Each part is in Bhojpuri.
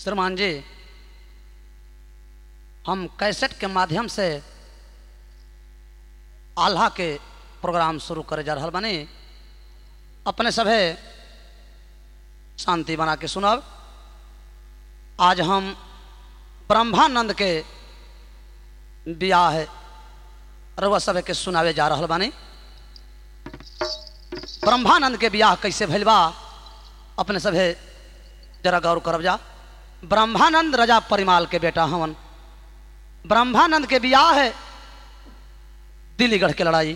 श्रीमान जी हम कैसेट के माध्यम से आल्हा के प्रोग्राम शुरू करे जा रहा बानी अपने सभे शांति बना के सुनब आज हम ब्रह्मानंद के बियाह रउआ सभे के सुनावे जा रहा बानी ब्रह्मानंद के बियाह कैसे भइल बा अपने सभे जरा गौर करब जा ब्रह्मानंद रजा परिमाल के बेटा हवन ब्रह्मानंद के बियाह है दिल्लीगढ़ के लड़ाई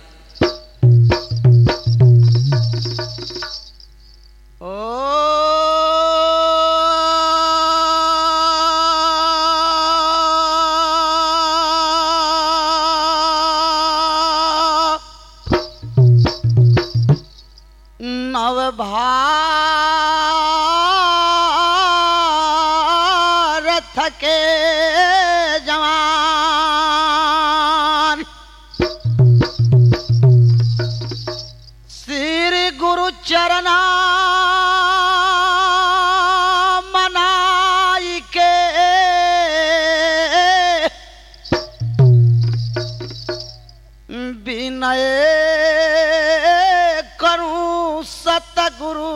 ओ नवभारत के जवान श्री गुरु चरना मनाई के विनय करूं सतगुरु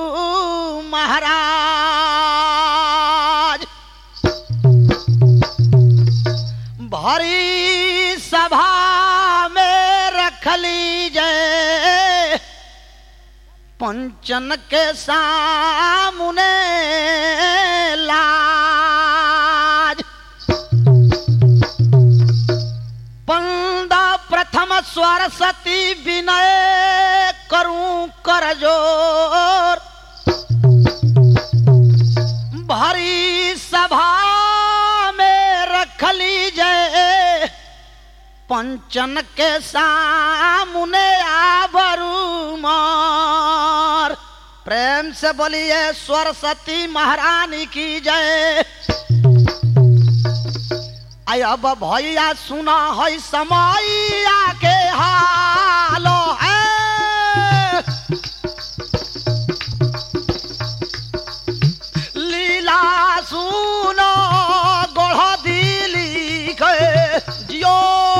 महाराज भरी सभा में रख लीजिए पंचन के सामने लाज पंदा प्रथम सरस्वती विनय करूं कर जोर भरी सभा में रख लीजिए पंचन के सामने आबरू मार प्रेम से बोलिए सरस्वती महारानी की जय आई अब भैया सुना है समैया के हालो है लीला सुनो गोढ़ दिली के जियो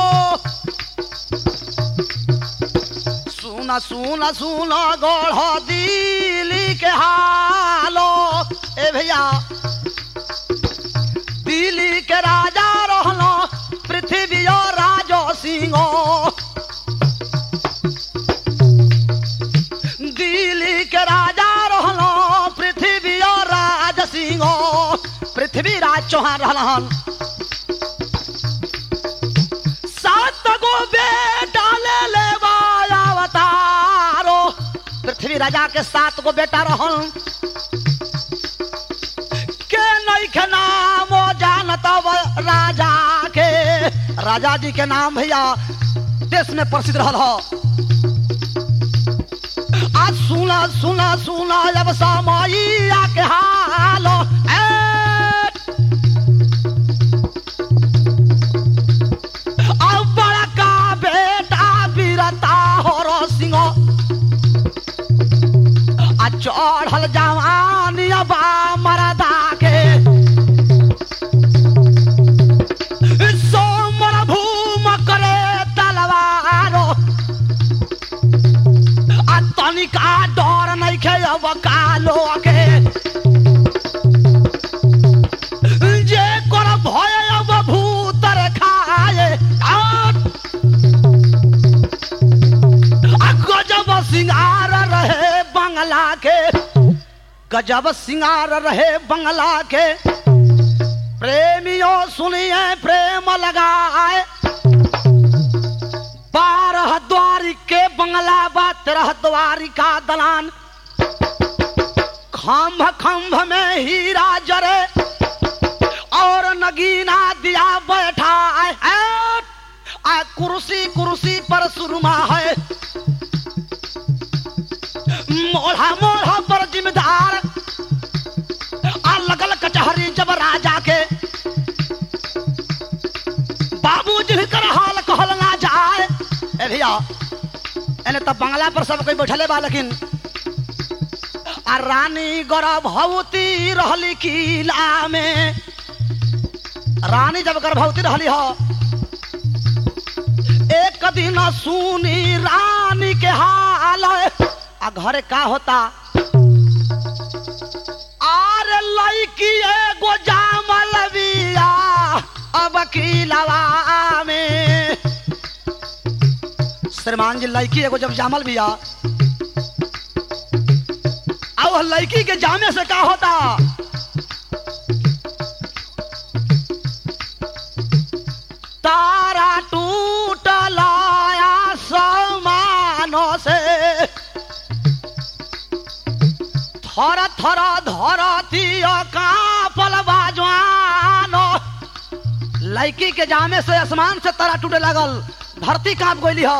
सुना सुना सुना गोढ़ दिली के हालो ए भैया दिल्ली के राजा रहलो पृथ्वी और राजो सिंहो दिल्ली के राजा रहलो पृथ्वी और राज सिंहो पृथ्वी राज चौहान रहलन सात गो बेटा ले ले अवतारो पृथ्वी राजा के सात गो बेटा रहन के नहीं के नाम जानत राजा के राजा जी के नाम भैया देश में प्रसिद्ध रहल हो आज सुना सुना सुना जब समैया के हाल अब बड़का बेटा बीरता हो सिंह आ चढ़ल जवानी बा मरदा के सोमर भूम करे तलवारो आ तनिका डर नहीं खे अब कालो के जे कर भय अब भूतर खाए आट। आ गजब सिंगार रहे बंगला के गजब सिंगार रहे बंगला के प्रेमियों सुनिए प्रेम लगाए बारह द्वारी के बंगला बा तेरह द्वारी का दलान खम्भ खम्भ में हीरा जरे और नगीना दिया बैठा है आ कुर्सी कुर्सी पर सुरमा है मोढ़ा मोढ़ा पर जिम्मेदार आ लगल कचहरी जब राजा के बाबूजी भी कर हाल कहल ना जाए ए भैया एने तब बंगला पर सब कोई बैठले बा लेकिन आ रानी गर्भवती रहली किला में रानी जब गर्भवती रहली हो एक दिन सुनी रानी के हाल आ घरे का होता आर लड़की एगो जामल बिया अब किलवा में श्रीमान जी लड़की एगो जब जामल बिया अब लड़की के जामे से का होता तारा टूटल समानो से थर थर धरती कापल बाजवानो लड़की के जामे से आसमान से तारा टूटे लगल धरती कांप गई हो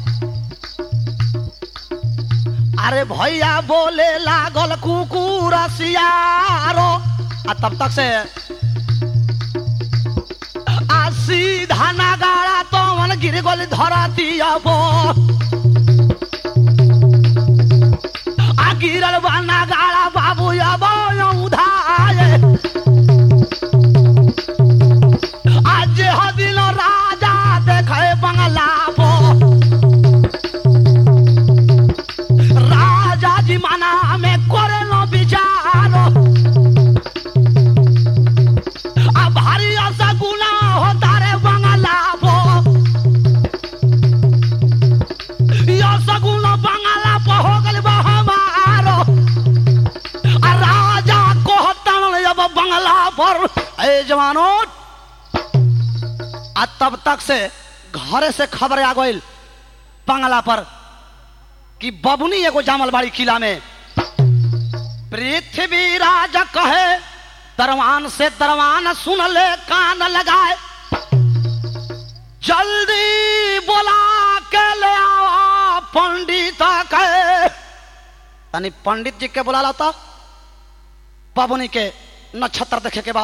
अरे भैया बोले लागल कुकुर सियारो आ तब तक से आ सीधा नगाड़ा तो मन गिर गल धरती अब आ गिरल बा नगाड़ा बाबू अब उधाए आज हदिन राजा देखे बंगला पर राजा जी मना में करे नो विचारो आ भारी ऐसा गुना होता रे बंगला पो यो सगुन बंगला पो हो गल बा हमारो आ राजा कहतन अब बंगला पर ए जवानो आ तब तक से घरे से खबर आ गइल बंगला पर कि बबुनी एगो जामल बाड़ी किला में पृथ्वी राज कहे दरवान से दरवान सुन ले कान लगाए जल्दी बोला के ले आवा पंडित के तनी पंडित जी के बुला लाता बबुनी के नक्षत्र देखे के बा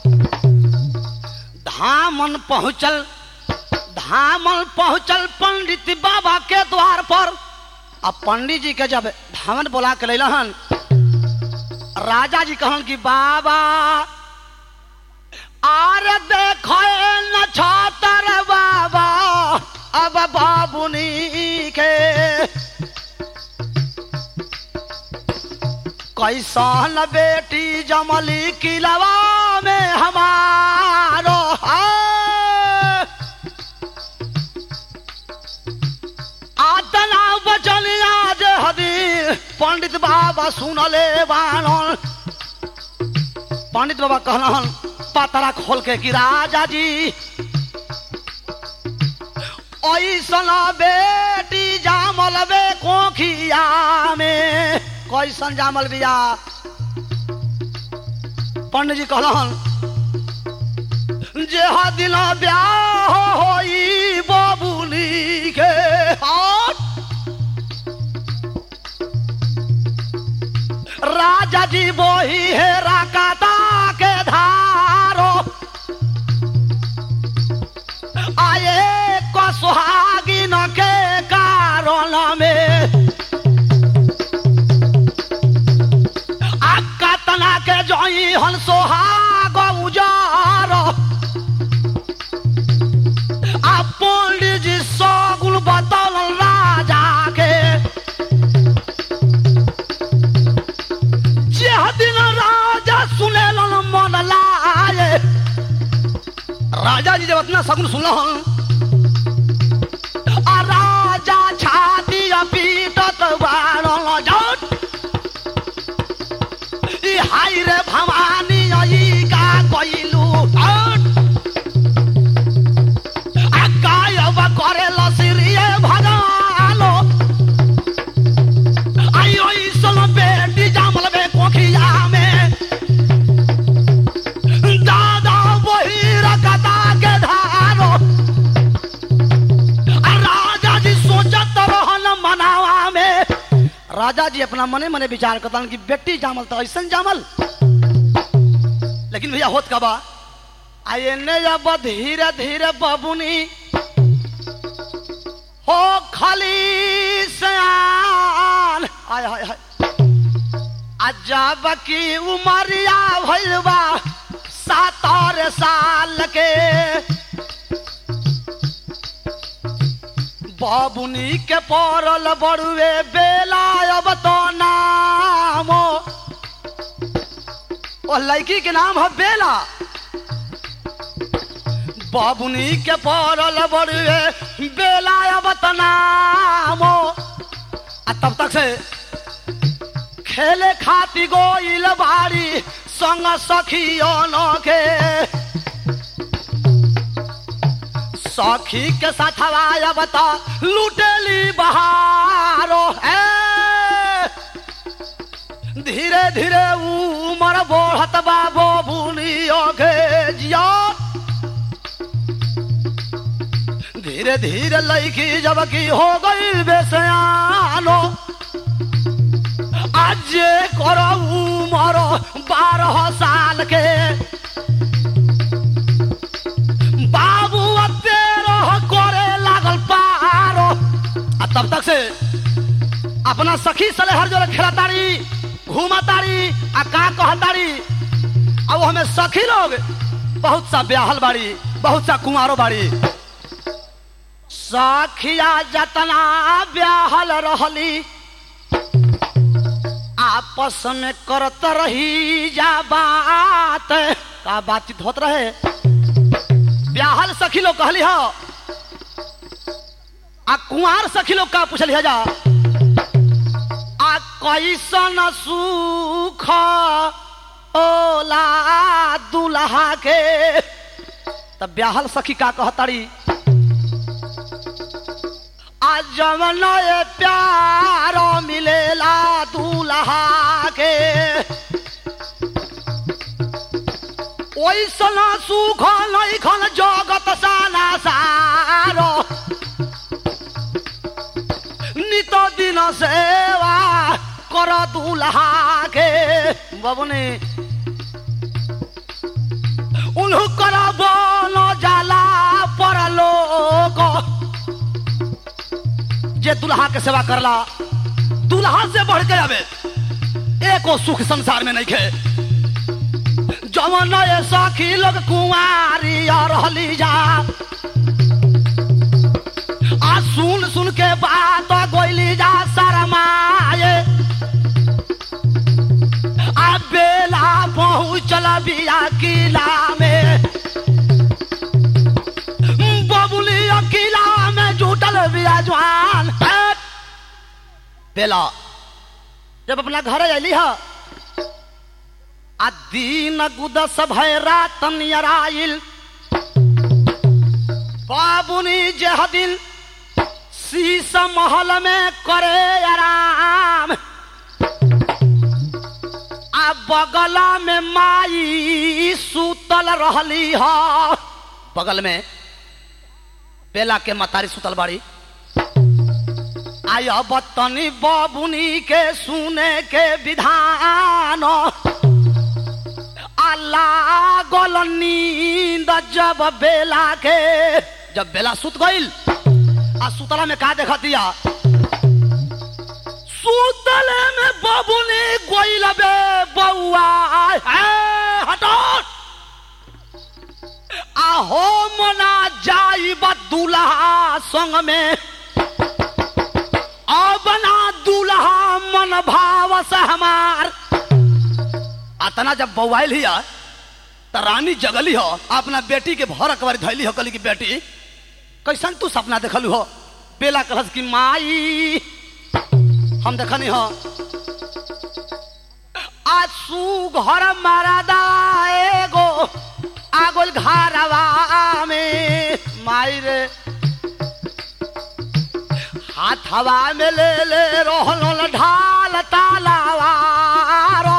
धामन पहुंचल धामन पहुंचल पंडित बाबा के द्वार पर अब पंडित जी के जब धामन बोला के लैलहन राजा जी कहन कि बाबा आर देखो नक्षत्र बाबा अब बाबुनी के कैसन बेटी जमली किलवा में हमारो है आतना बचन आज हदी पंडित बाबा सुनले बानन पंडित बाबा कहलन पातरा खोल के कि राजा जी ऐसन बेटी जामल बे कोखिया में कैसन जामल बिया पंडित जी कहलन जे हा दिन ब्याह होई बबुली के हाथ राजा जी बोही है राकाता के धारो आए को सुहागिन के कारण में आका तना के जोई हन सोहाग उजारो आ पंडित जी सगुन बतल राजा के जे दिन राजा सुने मन लाए राजा जी जब अपना सगुन सुनल आ राजा छाती पीटत बारल जट ई हाय रे भवानी ई का कइलू हट आ गायब करे लसिरिए भगालो आई ओई सल बेटी जामल बे कोखिया में दादा वही रकता के धारो आ राजा जी सोचत रहन मनावा में राजा जी अपना मने मने विचार करता कि बेटी जामल तो ऐसा जामल लेकिन भैया होत का बा आये ने जब धीरे धीरे बबुनी हो खाली सयान आय हाय हाय अजब की उमरिया भइल बा सातर साल के बाबुनी के पड़ल बड़ुए बेला अब तो नामो ओ लड़की के नाम है बेला बाबुनी के पड़ल बड़ुए बेला अब तो नामो आ तब तक से खेले खाती गोइल बाड़ी संग सखियों के सखी के साथ हवाया बता लुटेली बहारो है धीरे धीरे उमर बढ़त बाबो बुनियो के जिया धीरे धीरे लड़की जब की हो गई बेसयानो आज करो उमर बारह साल के बाबू तेरह करे लागल पारो आ तब तक से अपना सखी सले हर जोर खेला तारी घूमा तारी आ का कह तारी अब हमें सखी लोग बहुत सा ब्याहल बाड़ी बहुत सा कुमारो बाड़ी सखिया जतना ब्याहल रहली आपस में करत रही जा बात का बातचीत होत रहे ब्याहल सखी लोग कहली हो आ कुंवार सखी लोग का पूछली है जा आ कैसन सुख ओला दुल्हा के तब ब्याहल सखी का कहताड़ी आ जवन ये प्यार मिलेला दूल्हा के ओइसन सुख नैखन जगत साना सारो नित दिन सेवा कर दूल्हा के बबने उन्हु कर बन जाला परलोक जे दुल्हा के सेवा करला दुल्हा से बढ़ के आवे एको सुख संसार में नहीं खे जवन ये सखी लोग कुंवारी रहली जा आ सुन सुन के बात गोइली जा शरमाए आ बेला पहुँचल बिया किला में बबुली किला में जुटल बिया जवान बेला जब अपना घर अली है आ दीन गुदस भय रात नियराइल बाबुनी जह दिन शीश महल में करे आराम आ बगल में माई सुतल रहली ह बगल में बेला के मतारी सुतल बाड़ी आय बतनी बाबुनी के सुने के विधान अल्लाह गोल नींद जब बेला के जब बेला सुत गईल आ सुतला में का देखा दिया सुतले में बाबुनी गोइल बे बउआ हटो आहो मना जाई दूल्हा संग में बना दूल्हा मन भाव से हमार अतना जब बउआल हिया त रानी जगली हो अपना बेटी के भर अकबर धैली हो कली की बेटी कैसन तू सपना देखलू हो बेला कहस की माई हम देखनी हो आसू घर मरदा एगो आगोल घरवा में माई रे हाथ हवा में ले ले रोहल ढाल तालावारो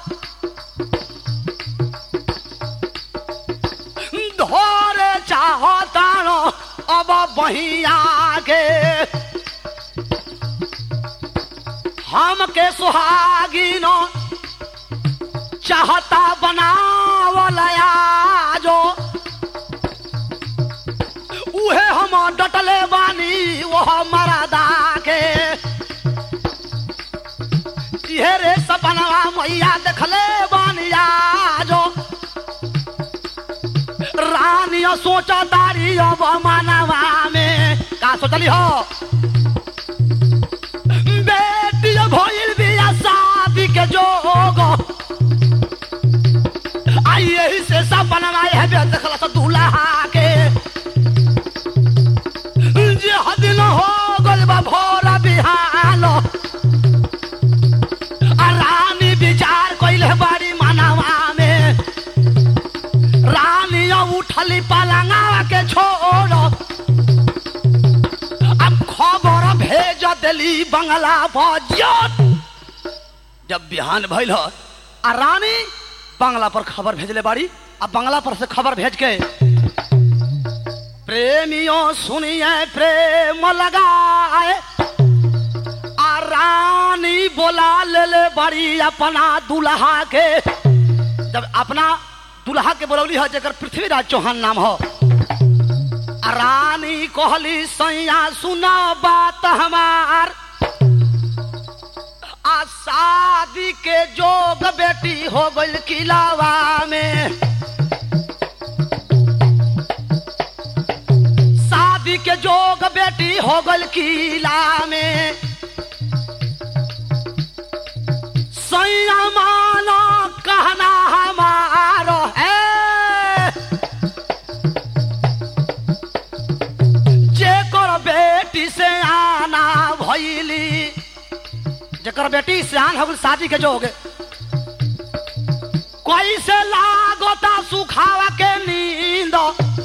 धोरे चाहो तानो अब बहिया के हम के सुहागिनो चाहता बनावलया जो उहे हम डटले बानी वह मरदा के इहे रे सपनवा रुपया देखले बानिया जो रानिया सोचा दारी अब मानवा में का सोचली हो बेटी भइल बिया शादी के जोग आई यही से सब बनवाए है बे देखला तो दूल्हा के जे हदिन हो गल बा भोरा बिहान आ रानी विचार कइले बाड़ी मानवा में रानी उठली पलंगा के छोड़ अब खबर भेज दिली बंगला पर जब बिहान भइल ह आ रानी बंगला पर खबर भेजले बाड़ी आ बंगला पर से खबर भेज के प्रेमियों सुनिए प्रेम लगाए आ रानी बोला ले ले बड़ी अपना दुल्हा के जब अपना दुल्हा के बोलौली है जकर पृथ्वीराज चौहान नाम हो आ रानी कहली सैया सुना बात हमार आ शादी के जोग बेटी हो गइल किलावा में शादी के जोग बेटी हो गइल किला में सैया मानो कहना हमारो है जेकर बेटी से आना भइली जेकर बेटी से आन हो गइल शादी के जोग कैसे लागोता सुखावा के नींद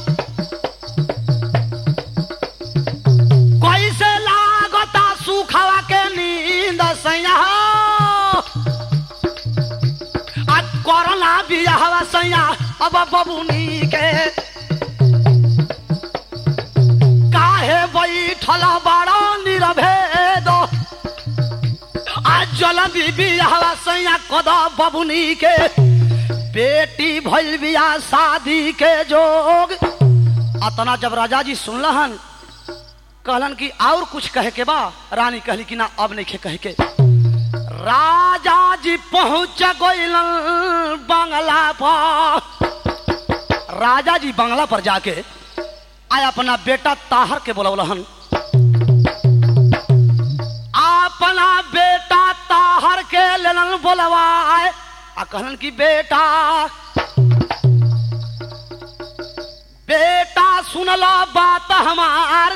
कैसे लागता सुखावा के नींद सैया आ कोरोना बियाहवा सैया अब बबुनी के काहे बैठल बड़ा निरभेद आ जल्दी बियाहवा सैया कद बबुनी के बेटी भइल बिया शादी के जोग अतना जब राजा जी सुनलहन कहलन कि और कुछ कहे के बा रानी कहली कि ना अब नहीं कहे के राजा जी पहुंच गइल बंगला पर राजा जी बंगला पर जाके आय अपना बेटा ताहर के बोलवलहन अपना बेटा ताहर के लेलन बोलवाए आ कहलन कि बेटा बेटा सुनला बात हमार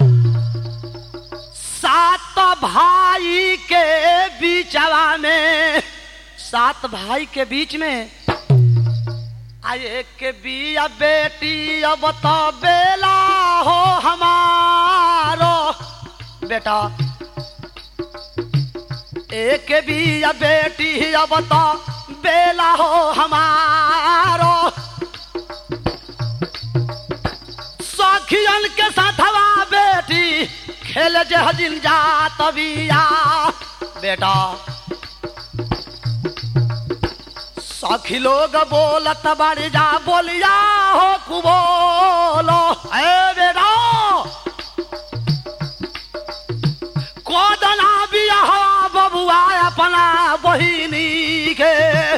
सात भाई के बीचवा में सात भाई के बीच में आए के बिया बेटी अब तो बेला हो हमारो बेटा एक बिया बेटी अब तो बेला हो हमारो सखियन के साथवा बेटी खेल जे हजिन जा तबिया बेटा सखी लोग बोलत बड़ी जा बोलिया हो कुबोलो ए बेटा कोदना बिया बबुआ अपना बहिनी के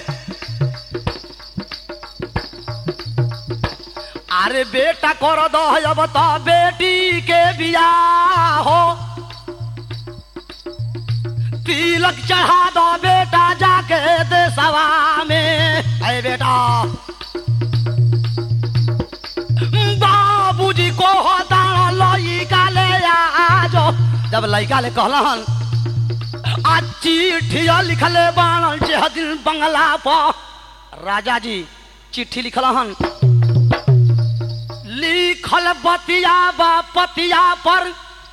अरे बेटा कर दो अब तो बेटी के बिया हो तिलक चढ़ा दो बेटा जाके देसवा में अरे बेटा बाबूजी को होता लइका ले आजो जब लइका ले कहलन आ चिट्ठिया लिखले बाणल जे दिन बंगला पर राजा जी चिट्ठी लिखल हन लिखल बतिया बा पतिया पर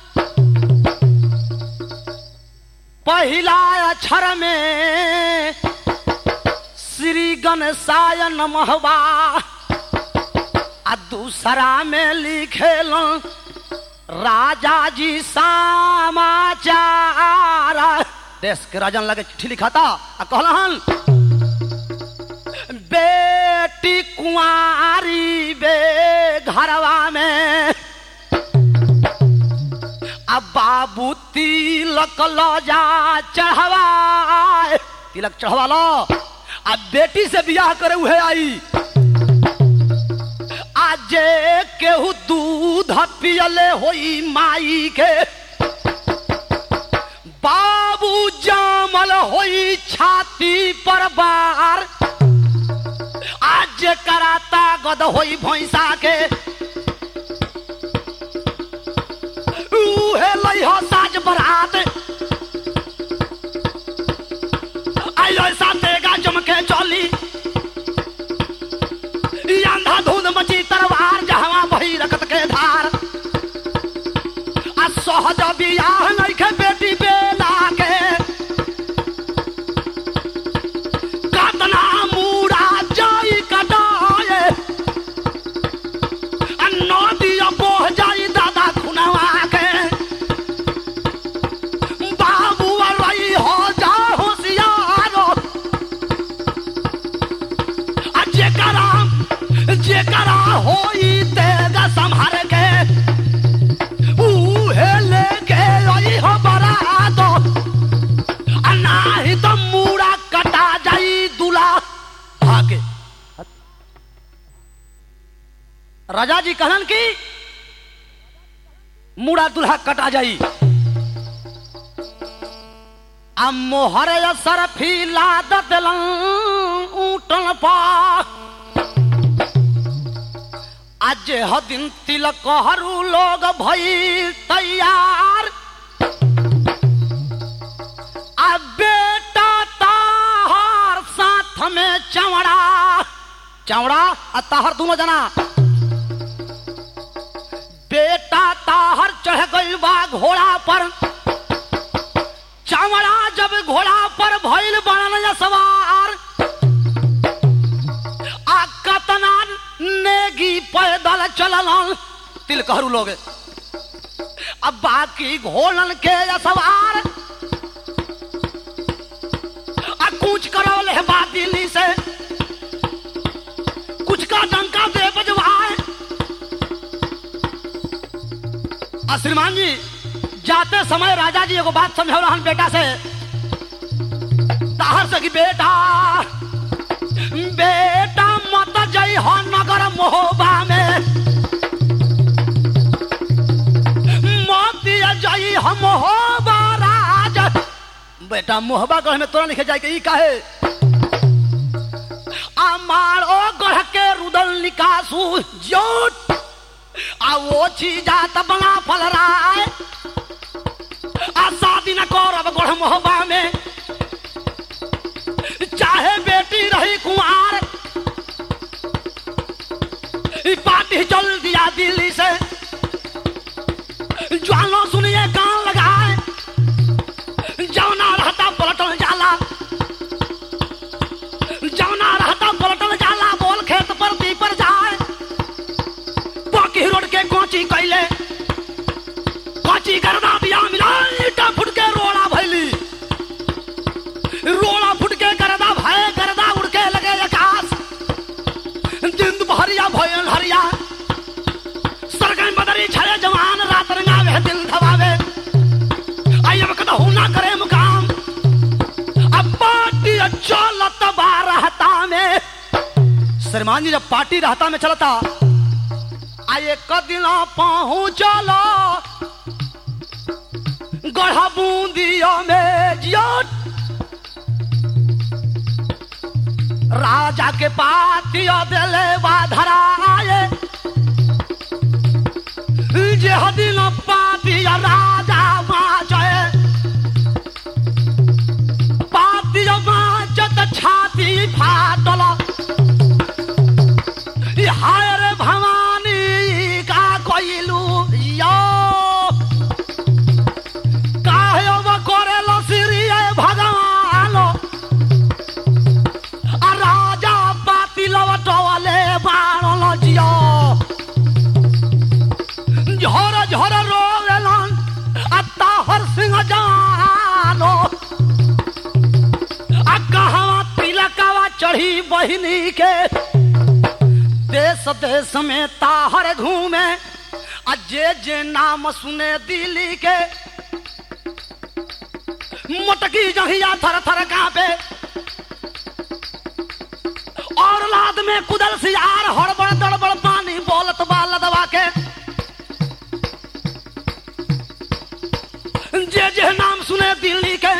पहिला अक्षर में श्री गणेशाय नमहवा आ दूसरा में लिखेल राजा जी समाचार देश के राजन लगे चिट्ठी लिखाता आ कहलन बेटी कुंवारी बे घरवा में अब बाबू तिलक लजा चढ़वा तिलक चढ़वा लो आ बेटी से बियाह करे उहे आई आजे केहू दूध पियले होई माई के बाबू जामल होई छाती पर बार आज कराता गद होई भैंसा के उहे लइह साज बरात आई ऐसा तेगा जमके चली ई अंधा धुंध मची तरवार जहवा बही रखत के धार आ सहज बियाह नइखे बेटी बेला के कतना मूड़ा जाई कटाए आ नदिया बोह जाई दादा खुनवा के बाबू रही हो जा होशियारो आ जेकरा जेकरा होई तेगा संभार के उहे लेके आई हो बरात आ नाही तो मूड़ा कटा जाई दूल्हा भागे राजा जी कहलन की मूड़ा दूल्हा कटा जाई आ मोहर असर फीला ददलन ऊटन पा आज ह दिन तिलक हरू लोग भई तैयार आ बेटा ताहर साथ में चवड़ा चवड़ा आ ताहर दोनों जना बेटा ताहर चढ़ गई बा घोड़ा पर चमड़ा जब घोड़ा पर भइल बनल सवार आ कतना नेगी पैदल चलल तिलकहरू लोग अब बाकी घोड़न के सवार आ कूच करौल है बात दिल्ली से कुछ का डंका दे बजवाए आ श्रीमान जी जाते समय राजा जी एगो बात समझौ रहन बेटा से ताहर से कि बेटा बेटा मत जई हो नगर मोहबा में मत जई हो मोहबा राज बेटा मोहबा गढ़ में तोरा लिखे जाए के ई काहे मारो गढ़ के रुदल निकासू जोट आ वो चीजा त बना फल राय आ शादी न करब गढ़ मोहबा में चाहे बेटी रही कुंवार ई पार्टी चल दिया दिल्ली से ज्वालो सुनिए कान लगाए जौना रहता पलटल जाला जौना रहता पलटल जाला बोल खेत पर दी पर जाए बाकी रोड के कोची कैले कोची करना बिया मिला ईटा फुट के रोड़ा भैली रोड़ा फुट के करदा भय करदा उड़ के लगे आकाश जिंद भरिया भयन हरिया सरगन बदरी छड़े जवान रात रंगावे दिल धवावे आई अब कदा ना करे मुकाम अब पार्टी चलत बा रहता में श्रीमान जी जब पार्टी रहता में चलता आ एक दिन पहुँचलो गढ़ा बूंदिया में जियो राजा के पातिया दिले बाधराए जे हदिन पातिया राजा माचे पातिया माचत छाती फाटल ई हाय रे भवानी का कोइलू यो काहे अब करेल श्री भगवान आ राजा पाती लवटवले बाणल जियो झर झर रोवेलन आ ताहर सिंह जानो आ कहवा तिलकवा चढ़ी बहिनी के देश देश में ताहर घूमे आ जे जे नाम सुने दिल्ली के मोटकी जहिया थर थर कांपे गोद में कुदल सियार हड़बड़ दड़बड़ पानी बोलत बाल दबा के जे जे नाम सुने दिल्ली के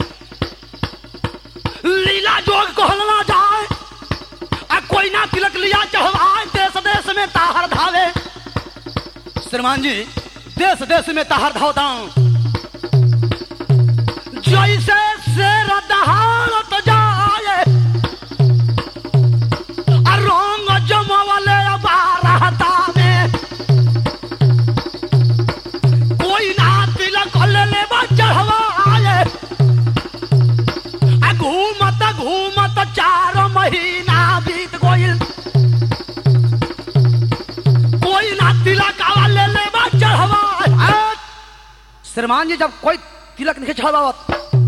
लीला जोग कहलना जाए आ कोई ना तिलक लिया चढ़वाए देश देश में ताहर धावे श्रीमान जी देश देश में ताहर धावता जैसे शेर दहाड़त जाए आ रंग जमवले बारहता में कोई ना तिलक ले बा चढ़वाए आ घूमत घूमत चार महीना बीत गइल कोई ना तिलक ले ले बा चढ़वाए श्रीमान जी जब कोई तिलक नहीं चढ़ावत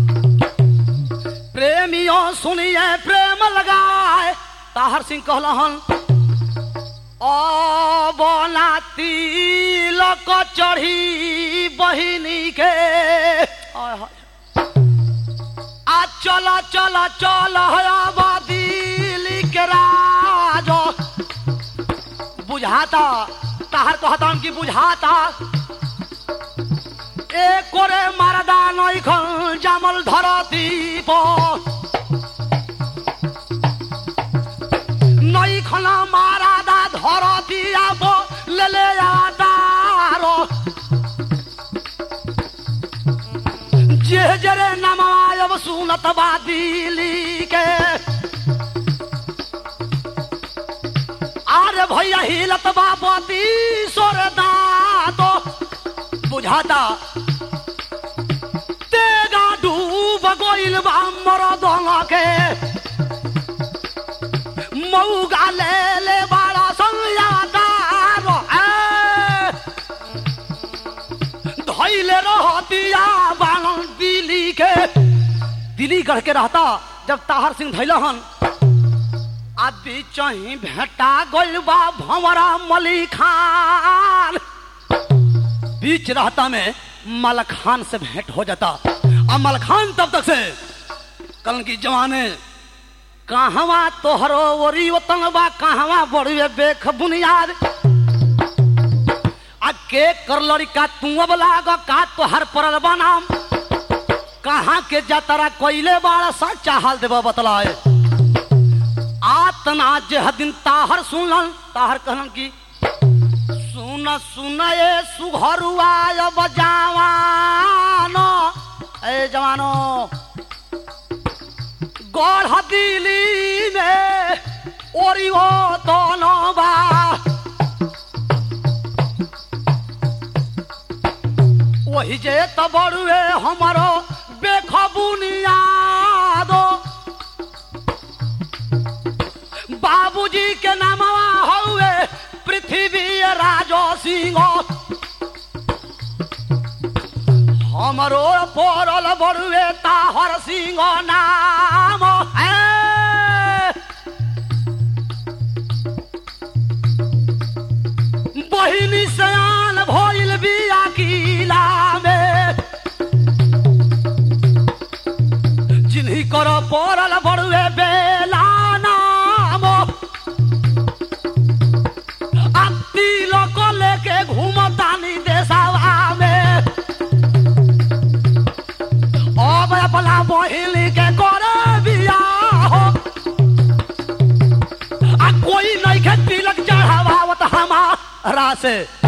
प्रेमियों सुनिए प्रेम लगाए ताहर सिंह कहलहन ओ बोला तिलक चढ़ी बहिनी के आय हाय। आ चला चला चल दिल्ली के राज बुझाता ताहर कहता कि बुझाता ए করে মারাদা নইখন জামল ধরতি নইখন মারাদা ধরতি আব লেলে আদার যে জরে নামায়ব সুনত বাদিলি के আরে भैया हिलत बापति सोर दातो बुझाता तेगा डूब गइल बा मरदंग के मौगा ले ले बाड़ा संयादार धैले रहतिया बालन दिल्ली के दिल्ली गढ़ के रहता जब ताहर सिंह धैलहन आ बीचही भेटा गइल बा भंवरा मली खान बीच रहता में मलखान से भेंट हो जाता अब मलखान तब तक से कल की जवाने कहवा तोहरो ओरी वतन बा कहवा बड़ुए बेख बुनियाद आ के कर लड़का तू अब लाग का तोहर परल बनाम कहाँ के जतरा कोइले बाड़ा सच्चा हाल देबा बतलाए आतना जे दिन ताहर सुनल ताहर कहलन की सुन सुन ए सुघरुआ अब जवानो ए जवानो गढ़ दिली में ओरी हो दोनों बा वही जे त बड़ुए हमारो बेखबुनियादो बाबूजी के नामवा हउए पृथ्वी राजो सिंह हमरो पड़ल बड़ुए ताहर सिंह नाम है बहिनी सयान भइल बिया किला में जिन्ही कर पड़ल बड़ुए बेला नाम आ तिलक लेके घूमतानी देशवा में अब अपना बहिनी के करे बियाह आ कोई नहीं के तिलक चढ़ावत हमारा से